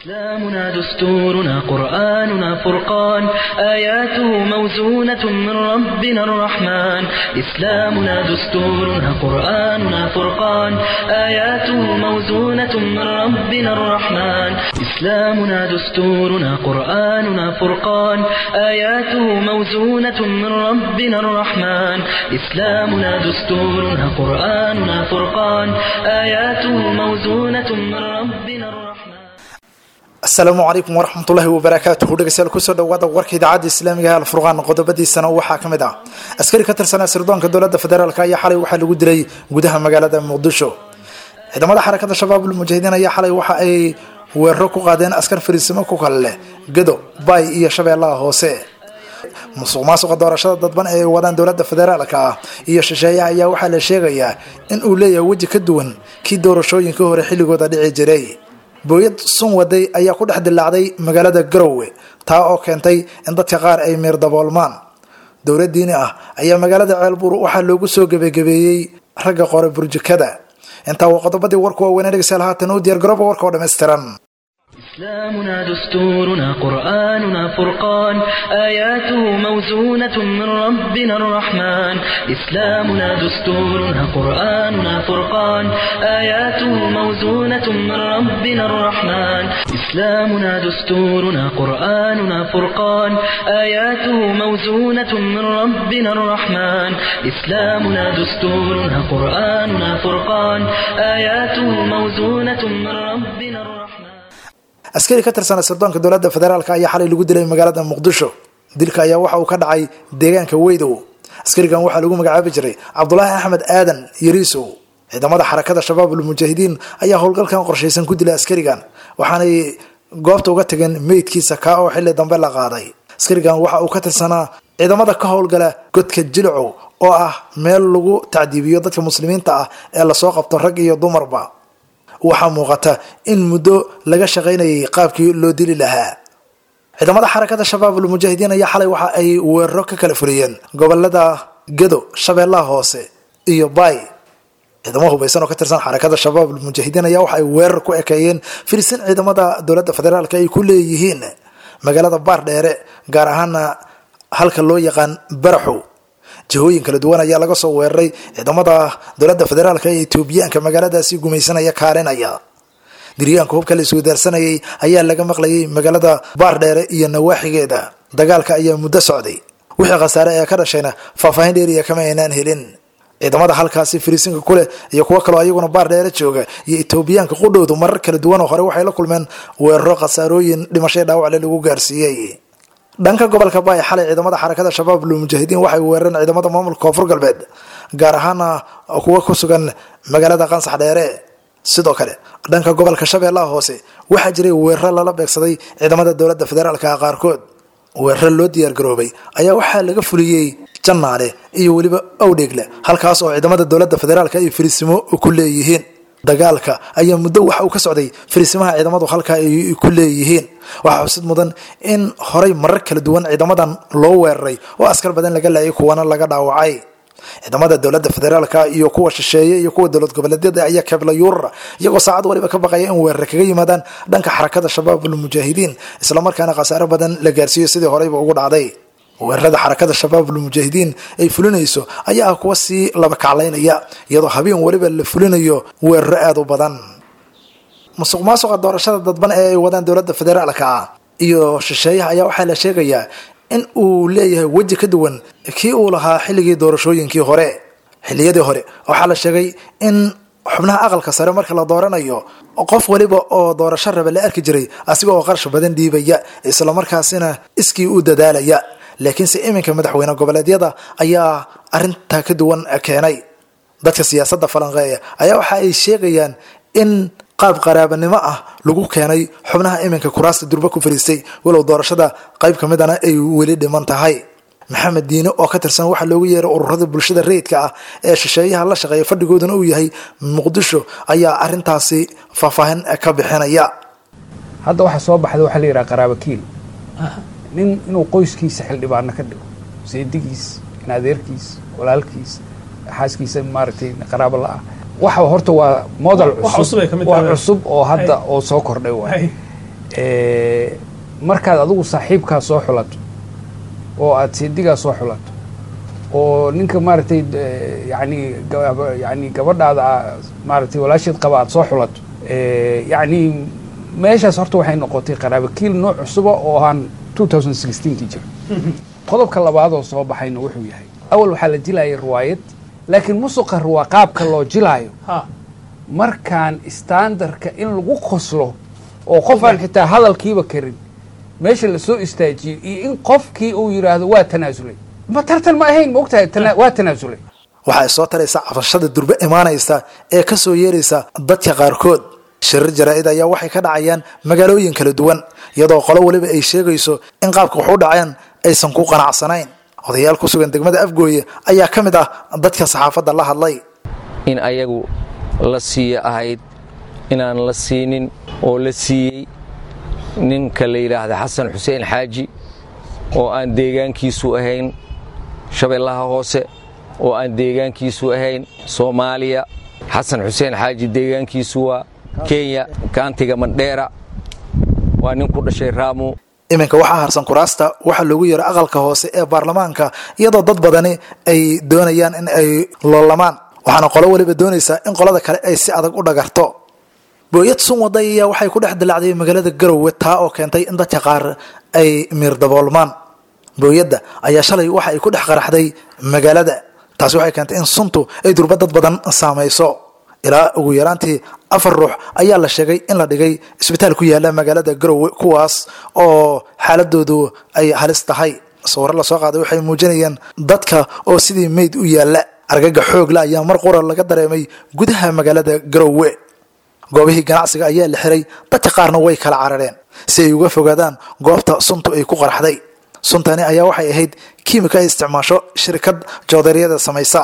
إسلامنا دستورنا قرآننا فرقان آياته موزونة من ربنا الرحمن إسلامنا دستورنا قرآننا فرقان آياته موزونة من ربنا الرحمن إسلامنا دستورنا قرآننا فرقان آياته موزونة من ربنا الرحمن إسلامنا دستورنا قرآننا فرقان آياته موزونة من ربنا الرحمن asalaamu calaykum waraxmatullaahi wabarakaatuhu dhegeystayaal kusoo dhawaada warka idaacadda islaamiga ee alfurqaan qodobadiisana waxaa ka mid ah askari ka tirsanaa sirdoonka dowladda federaalk ayaa xalay waxaa lagu dilay gudaha magaalada muqdisho ciidamada xarakada shabaabul mujaahidiin ayaa xalay waxa ay weeraro ku qaadeen askar fariisimo ku kale leh gado bay iyo shabeellaha hoose musuq maasuqa doorashada dadban ee ay wadaan dowladda federaalka ah iyo shisheeyaha ayaa waxaa la sheegayaa in uu leeyahay weji ka duwan kii doorashooyinkii hore xilligooda dhici jiray booyad sun waday ayaa ku dhex dilaacday magaalada garowe taa oo keentay in dadka qaar ay miir daboolmaan dowlad diini ah ayaa magaalada ceelbuur waxaa loogu soo gebagabeeyey ragga qore burjikada intaa waa qodobadii warku waaweynee dhegeystayaal haatan u diyaargarooba warka oo dhammaystiran إسلامنا دستورنا قرآننا فرقان آياته موزونة من ربنا الرحمن إسلامنا دستورنا قرآننا فرقان آياته موزونة من ربنا الرحمن إسلامنا دستورنا قرآننا فرقان آياته موزونة من ربنا الرحمن إسلامنا دستورنا قرآننا فرقان آياته موزونة من ربنا الرحمن askari ka tirsana sirdoonka dowladda federaalk ayaa xalay lagu dilay magaalada muqdisho dilka ayaa waxa uu ka dhacay deegaanka weydow askarigan waxaa lagu magacaabi jiray cabdulaahi axmed aadan yariisow ciidamada xarakada shabaabul mujaahidiin ayaa howlgalkan qorshaysan ku dilay askarigan waxaanay goobta uga tageen meydkiisa kaa oo xilli dambe la qaaday askarigan waxa uu ka tirsanaa ciidamada ka howlgala godka jilcow oo ah meel lagu tacdiibiyo dadka muslimiinta ah ee lasoo qabto rag iyo dumarba waxaa muuqata in muddo laga shaqaynayay qaabkii loo dili lahaa ciidamada xarakada shabaabul mujaahidiin ayaa xalay waxa ay weeraro ka kala fuliyeen gobolada gado shabeellaha hoose iyo bay ciidamo hubaysan oo ka tirsan xarakada shabaabul mujaahidiin ayaa waxa ay weerar ku ekeeyeen firisin ciidamada dowladda federaalk ay ku leeyihiin magaalada baar dheere gaar ahaana halka loo yaqaan baraxow jihooyin kala duwan ayaa laga soo weeraray ciidamada dowladda federaalk ee etoobiyaanka magaaladaasi gumaysanaya kaalinaya diryaanka hubka la iswadaarsanayay ayaa laga maqlayay magaalada baardheere iyo nawaaxigeeda dagaalka ayaa muddo socday wixii khasaare ee ka dhashayna faahfaahin dheeriya kama aynaan helin ciidamada halkaasi fariisinka kuleh iyo kuwo kaloo ayaguna baardheere jooga iyo etoobiyaanka qudhowdu marar kala duwan oo hore waxay la kulmeen weeraro khasaarooyin dhimashay dhaawacle lagu gaarsiiyey dhanka gobolka baay xalay ciidamada xarakada shabaabul mujaahidiin waxay weerareen ciidamada maamulka koonfur galbeed gaar ahaana kuwa ku sugan magaalada qansax dheere sidoo kale dhanka gobolka shabeellaha hoose waxaa jiray weeraro lala beegsaday ciidamada dowladda federaalka qaarkood weeraro loo diyaargaroobay ayaa waxaa laga fuliyey jannaale iyo weliba awdheegle halkaas oo ciidamada dowladda federaalka ay fariisimo ku leeyihiin dagaalka ayaa muddo waxa uu ka socday fariisimaha ciidamadu halkaa ay ku leeyihiin waxaa xusid mudan in horay marar kala duwan ciidamadan loo weeraray oo askar badan laga laayay kuwana laga dhaawacay ciidamada dowladda federaalka iyo kuwa shisheeye iyo kuwa dowlad goboleedyada ayaa kabla yuurara iyagoo saacad waliba ka baqaya in weerare kaga yimaadaan dhanka xarakada shabaabul mujaahidiin islamarkaana khasaaro badan la gaarsiiyo sidii horeyba ugu dhacday weerarada xarakada shabaabul mujaahidiin ay fulinayso ayaa ah kuwa sii laba kaclaynaya iyadoo habeen weliba la fulinayo weeraro aada u badan musuq maasuqa doorashada dadban ee ay wadaan dowladda federaalka ah iyo shisheeyaha ayaa waxaa la sheegayaa in uu leeyahay weji ka duwan kii uu lahaa xilligii doorashooyinkii hore xilliyadii hore waxaa la sheegay in xubnaha aqalka sare marka la dooranayo qof waliba oo doorasho raba la arki jiray asiga oo qarash badan dhiibaya islamarkaasina iskii u dadaalaya laakiinse iminka madaxweyne goboleedyada ayaa arintaa ka duwan keenay dadka siyaasadda falanqeeya ayaa waxa ay sheegayaan in qaab qaraabanimo ah lagu keenay xubnaha iminka kuraasta durba ku fariistay walow doorashada qayb ka midana ay weli dhiman tahay maxamed diine oo ka tirsan waxaa loogu yeeray ururada bulshada rayidka ah ee shisheeyaha la shaqeeya fadhigooduna uu yahay muqdisho ayaa arintaasi faahfaahin ka bixinaya hadda waxaa soo baxda waxaa la yidhaha qaraabakiil nin inuu qoyskiisa xildhibaano ka dhigo seedigiis in adeerkiis walaalkiis xaaskiisa maaragtay qaraabo la ah waxa horta waa model wax cusub ay ka mid waa tahay. cusub oo hadda oo soo kordhay waay markaad adigu saaxiibkaa soo xulato oo aad seedigaa soo xulato oo ninka maaragtay yani yani gabadhaada maaragtay walaasheed qaba aad soo xulato yani meeshaas horta waxay noqotay qaraabakiil nooc cusuba oo aan two thousand sixteenkii jira qodobka labaad oo soo baxayna wuxuu yahay awal waxaa la jilayay riwaayad laakiin musuqa waa qaabka loo jilaayo markaan standarka in lagu qoslo oo qof aan xitaa hadalkiiba karin meesha lasoo istaajiyo iyo in qofkii uu yidhaahdo waa tanaasulay ma tartan ma ahayn maogtahay waa tanaasulay waxay soo taraysa cafashada durbe imaanaysa ee ka soo yeeraysa dadka qaarkood shirir jaraa-id ayaa waxay ka dhacayaan magaalooyin kala duwan iyadoo qolo weliba ay sheegayso in qaabka wax u dhaceen aysan ku qanacsanayn odayaal ku sugan degmada afgooye ayaa ka mid ah dadka saxaafadda la hadlay in ayagu la siiya ahayd inaan la siinin oo la siiyey ninka la yidhaahda xasan xuseen xaaji oo aan deegaankiisu ahayn shabeellaha hoose oo aan deegaankiisu ahayn soomaaliya xasan xuseen xaaji deegaankiisu waa kenya kaantiga mandheera waa nin ku dhashay raamu iminka waxaa harsan kuraasta waxaa loogu yeero aqalka hoose ee baarlamaanka iyadoo dad badani ay doonayaan in ay loolamaan waxaana qolo weliba doonaysaa in qolada kale ay si adag u dhagarto booyad sun waday ayaa waxay ku dhex dilacday magaalada garowe taa oo keentay in dadka qaar ay miir daboolmaan booyadda ayaa shalay waxa ay ku dhex qaraxday magaalada taasi waxay keentay in suntu ay durba dad badan saamayso ilaa ugu yaraantii afar ruux ayaa la sheegay in la dhigay isbitaal ku yaala magaalada garowe kuwaas oo xaaladoodu ay halis tahay sawirro lasoo qaaday waxay muujinayeen dadka oo sidii meyd u yaalla argaga xoogla ayaa mar qura laga dareemay gudaha magaalada garowe goobihii ganacsiga ayaa la xiray dadka qaarna way kala carareen si ay uga fogaadaan goobta suntu ay ku qaraxday suntani ayaa waxay ahayd kiimika ay isticmaasho shirkad joodaryada samaysa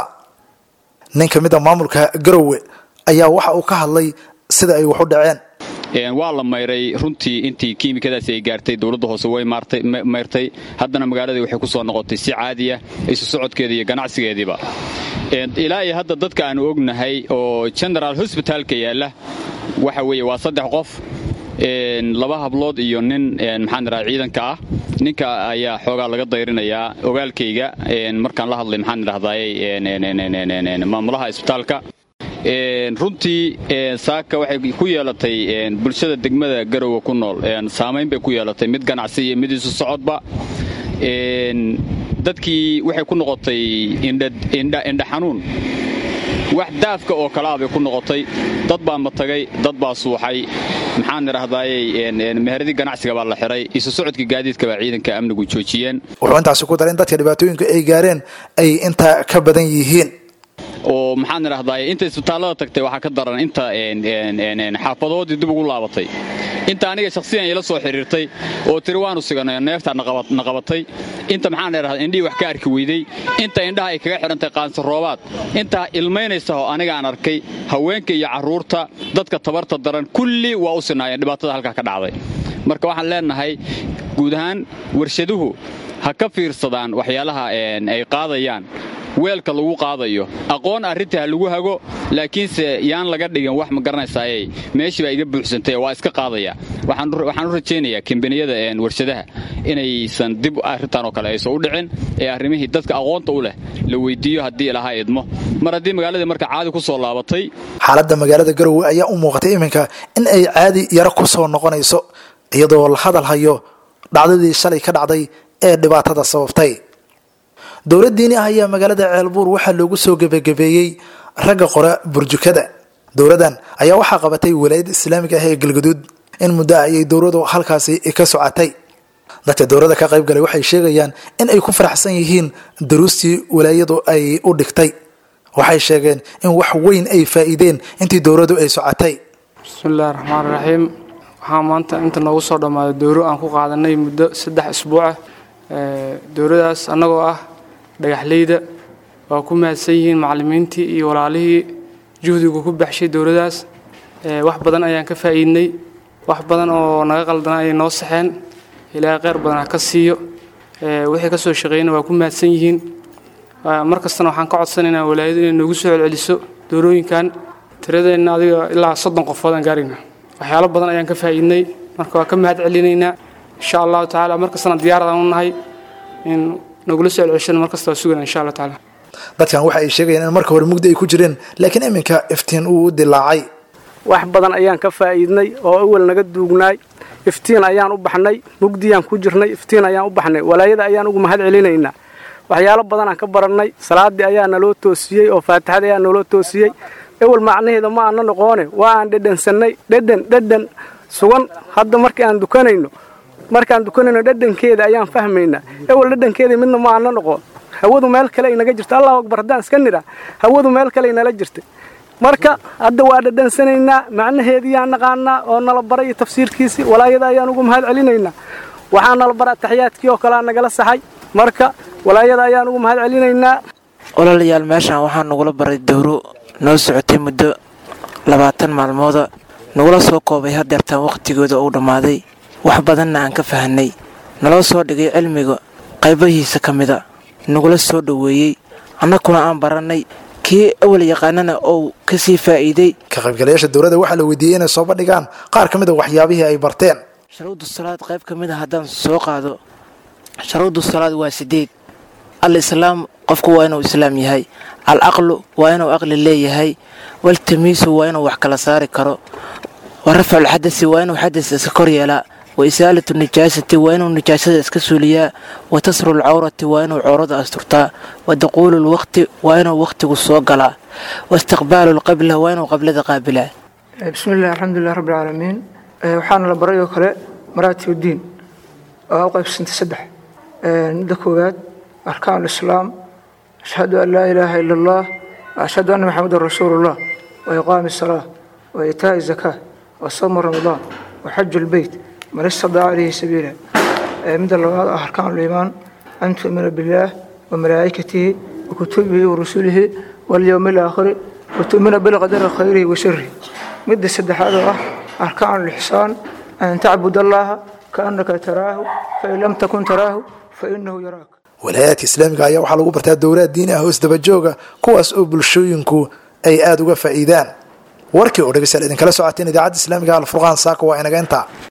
nin ka mid a maamulka garowe ayaa waxa uu ka hadlay sida ay wax u dhaceen waa la mayray runtii intii kiimikadaasi ay gaartay dowladda hoose way mayrtay haddana magaaladii waxay ku soo noqotay si caadiya isu socodkeeda iyo ganacsigeediiba ilaa iyo hadda dadka aanu ognahay oo genaraal hosbitaalka yaalla waxa weeye waa saddex qof laba hablood iyo nin maxaan idhaha ciidanka ah ninka ayaa xoogaa laga dayrinayaa ogaalkayga markaan la hadlay maxaan idhahdaayey maamulaha isbitaalka runtii saaka waxay ku yeelatay bulshada degmada garowe ku nool saamayn bay ku yeelatay mid ganacsi iyo mid isu socodba dadkii waxay ku noqotay indha xanuun wax daafka oo kalaa bay ku noqotay dad baa matagay dad baa suuxay maxaan idhahdaayey meheradii ganacsiga baa la xiray isu socodkii gaadiidka baa ciidanka amnigu joojiyeen wuxuu intaasi ku daray in dadka dhibaatooyinka ay gaareen ay intaa ka badan yihiin oo maxaan idhahdaay inta isbitaallada tagtay waxaa ka daran inta xaafadoodii dib ugu laabatay inta aniga shakhsiyan ila soo xidhiirtay oo tiri waanu siganay neeftaa na qabatay inta maxaan idhahdaa indhihii wax ka arki weydey inta indhaha ay kaga xidhantay qaansaroobaad intaa ilmaynaysa oo aniga aan arkay haweenka iyo carruurta dadka tabarta daran kulli waa u sinaayeen dhibaatada halkaa ka dhacday marka waxaan leenahay guud ahaan warshaduhu ha ka fiirsadaan waxyaalaha ay qaadayaan weelka lagu qaadayo aqoon arrinta ha lagu hago laakiinse yaan laga dhigin wax ma garanaysaaye meeshii baa iga buuxsantay waa iska qaadaya waxaan u rajaynayaa kambaniyada warshadaha inaysan dib arrintan oo kale aysan u dhicin ee arrimihii dadka aqoonta u leh la weyddiiyo haddii ilahaa idmo mar haddii magaaladii marka caadi ku soo laabatay xaaladda magaalada garowe ayaa u muuqatay iminka in ay caadi yaro ku soo noqonayso iyadoo la hadal hayo dhacdadii shalay ka dhacday ee dhibaatada sababtay dowlad diini ah ayaa magaalada ceelbuur waxaa loogu soo gebagabeeyey ragga qora burjukada dowladdan ayaa waxaa qabatay walaayadda islaamiga ah ee galgaduud in muddo ah ayay dowladu halkaasi ka socotay dadka dowladda ka qayb galay waxay sheegayaan in ay ku faraxsan yihiin daruustii walaayadu ay u dhigtay waxay sheegeen in wax weyn ay faa'iideen intii dowladu ay socotay bismillahi raxmaan raxiim waxaa maanta inta noogu soo dhammaaday dowro aan ku qaadanay muddo saddex isbuucah dowladaas annagoo ah dhagaxleyda waa ku mahadsan yihiin macallimiintii iyo walaalihii juhdigu ku baxshay dowladaas wax badan ayaan ka faa'iidnay wax badan oo naga qaldana ayay noo saxeen ilaahay kheyr badan ha ka siiyo wixii ka soo shaqeeyna waa ku mahadsan yihiin mar kastana waxaan ka codsanaynaa walaayadu inay noogu soo celceliso doorooyinkan tiradeenna adiga ilaa soddon qofood aan gaarayna waxyaalo badan ayaan ka faa'iidnay marka waa ka mahad celinaynaa insha allahu tacaala markastana diyaaradan u nahay in nagula soo celceshano markasta waa sugana insha allah tacaala dadkan waxa ay sheegayaan in marka hore mugdi ay ku jireen laakiin iminka iftiin uu u dilaacay wax badan ayaan ka faa'iidnay oo awal naga duugnaay iftiin ayaan u baxnay mugdiyaan ku jirnay iftiin ayaan u baxnay walaayada ayaan ugu mahad celinaynaa waxyaalo badanaan ka barannay salaaddii ayaa naloo toosiyey oo faatixada ayaa naloo toosiyey ewel macnaheeda ma aana noqoone waa aan dhedhansannay dhedhan dhedhan sugan hadda markii aan dukanayno markaan dukanayno dhedhankeeda ayaan fahmaynaa ewel dhedhankeeda midna ma aana noqon hawadu meel kale ay naga jirta allahu akbar haddaan iska nidhaa hawadu meel kale ay nala jirtay marka hadda waa dhadhansanaynaa macnaheediiyaan naqaanaa oo nala baray iyo tafsiirkiisii walaayada ayaan ugu mahad celinaynaa waxaa nala bara taxiyaadkii oo kalea nagala saxay marka walaayada ayaan ugu mahad celinaynaa walaalayaal meeshaan waxaa nagula baray dowro noo socotay muddo labaatan maalmooda nagula soo koobay hadeertaan wakhtigooda uu dhammaaday wax badanna aan ka fahanay naloo soo dhigay cilmiga qaybahiisa ka mida nagula soo dhoweeyey annakuna aan barannay kii awal yaqaanana ou ka sii faa'iiday ka qaybgalayaasha dowladda waxaa la weydiiyey inay soo bandhigaan qaar ka mid a waxyaabihii ay barteen sharuudu salaad qayb ka mid a haddaan soo qaado sharuudu salaad waa sideed al islaam qofku waa inuu islaam yahay al aqlu waa inuu aqli leeyahay waltamiisu waa inuu wax kala saari karo wa rafculxadasi waa inuu xadas iska kor yeelaa wa isaalatu nijaasati waa inuu nijaasada iska suuliyaa wa tasru lcawrati waa inuu cawrada asturtaa wa daquulu lwaqti waa inuu wakhtigu soo galaa wa istiqbaalu lqibla waa inuu qablada qaabilaa bismillahi alxamdulilah rabbi alcaalamiin waxaana la baray oo kale maraatib uddiin oo u qaybsantay saddex midda koowaad arkaan alislaam ashhadu an laa ilaaha ila allah ashhadu anna maxamedan rasuulullah wa iqaami asalaa wa itaa'i zakaa wa sawmu ramadaan wa xaju lbeyt man istadaca ilayhi sabiila midda labaad ah arkaan liimaan an tu'mina billaah wa malaa'ikatihi wa kutubihi wa rusulihi walyowmi alaakhiri wa tu'mina bilqadari khayrihi wa sharihi midda saddexaad oo ah arkaan lixsaan an tacbud allaha kaannaka taraahu fain lam takun taraahu fainahu yaraak walaayaadka islaamiga ayaa waxaa lagu bartaa dowlaad diini ah oo isdabajooga kuwaas oo bulshooyinku ay aada uga faa'iidaan warkii oo dhegeystayaal idinkala socoteen idaacadda islaamiga alfurqaan saaka waa inaga intaa